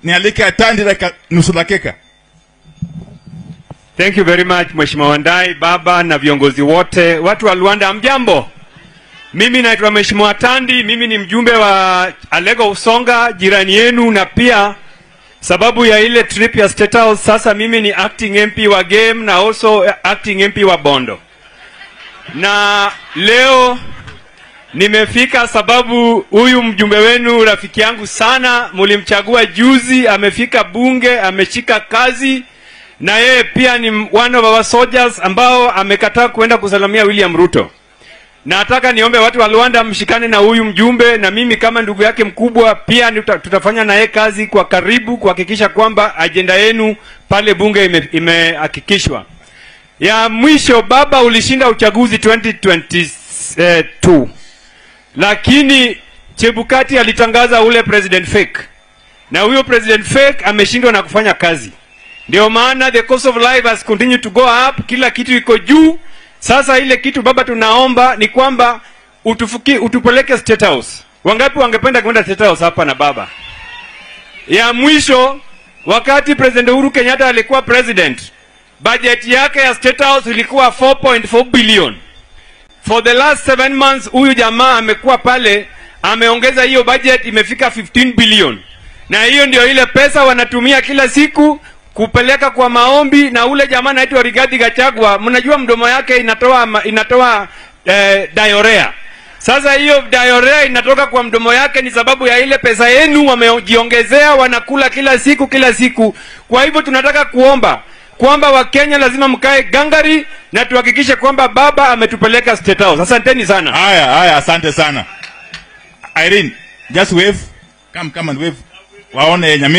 nialike Atandi dakika nusu dakika. Thank you very much Mheshimiwa Wandai, baba na viongozi wote, watu wa Luanda, amjambo. Mimi naitwa Mheshimiwa Tandi, mimi ni mjumbe wa Alego Usonga, jirani yenu, na pia sababu ya ile trip ya State House, sasa mimi ni acting MP wa game na also acting MP wa Bondo, na leo nimefika sababu huyu mjumbe wenu rafiki yangu sana, mulimchagua juzi, amefika bunge, ameshika kazi na yeye pia ni one of our soldiers ambao amekataa kuenda kusalamia William Ruto. Nataka niombe watu wa Luanda mshikane na huyu mjumbe, na mimi kama ndugu yake mkubwa pia nita, tutafanya naye kazi kwa karibu kuhakikisha kwamba ajenda yenu pale bunge ime- imehakikishwa. ya mwisho, baba, ulishinda uchaguzi 2022 lakini Chebukati alitangaza ule president fake, na huyo president fake ameshindwa na kufanya kazi. Ndio maana the cost of life has continued to go up, kila kitu iko juu. Sasa ile kitu baba, tunaomba ni kwamba utufuki, utupeleke State House. Wangapi wangependa kwenda State House hapa na baba? Ya mwisho, wakati President Uhuru Kenyatta alikuwa president, budget yake ya State House ilikuwa 4.4 billion. For the last seven months huyu jamaa amekuwa pale, ameongeza hiyo budget imefika 15 billion, na hiyo ndio ile pesa wanatumia kila siku kupeleka kwa maombi. Na ule jamaa anaitwa Rigathi Gachagua, mnajua mdomo yake inatoa ma- inatoa eh, diarrhea. Sasa hiyo diarrhea inatoka kwa mdomo yake ni sababu ya ile pesa yenu wamejiongezea, wanakula kila siku kila siku. Kwa hivyo tunataka kuomba kwamba Wakenya lazima mkae gangari na tuhakikishe kwamba baba ametupeleka State House. Asanteni sana. Haya, haya, asante sana. Irene, just wave. Come, come and wave. Waone Nyamira.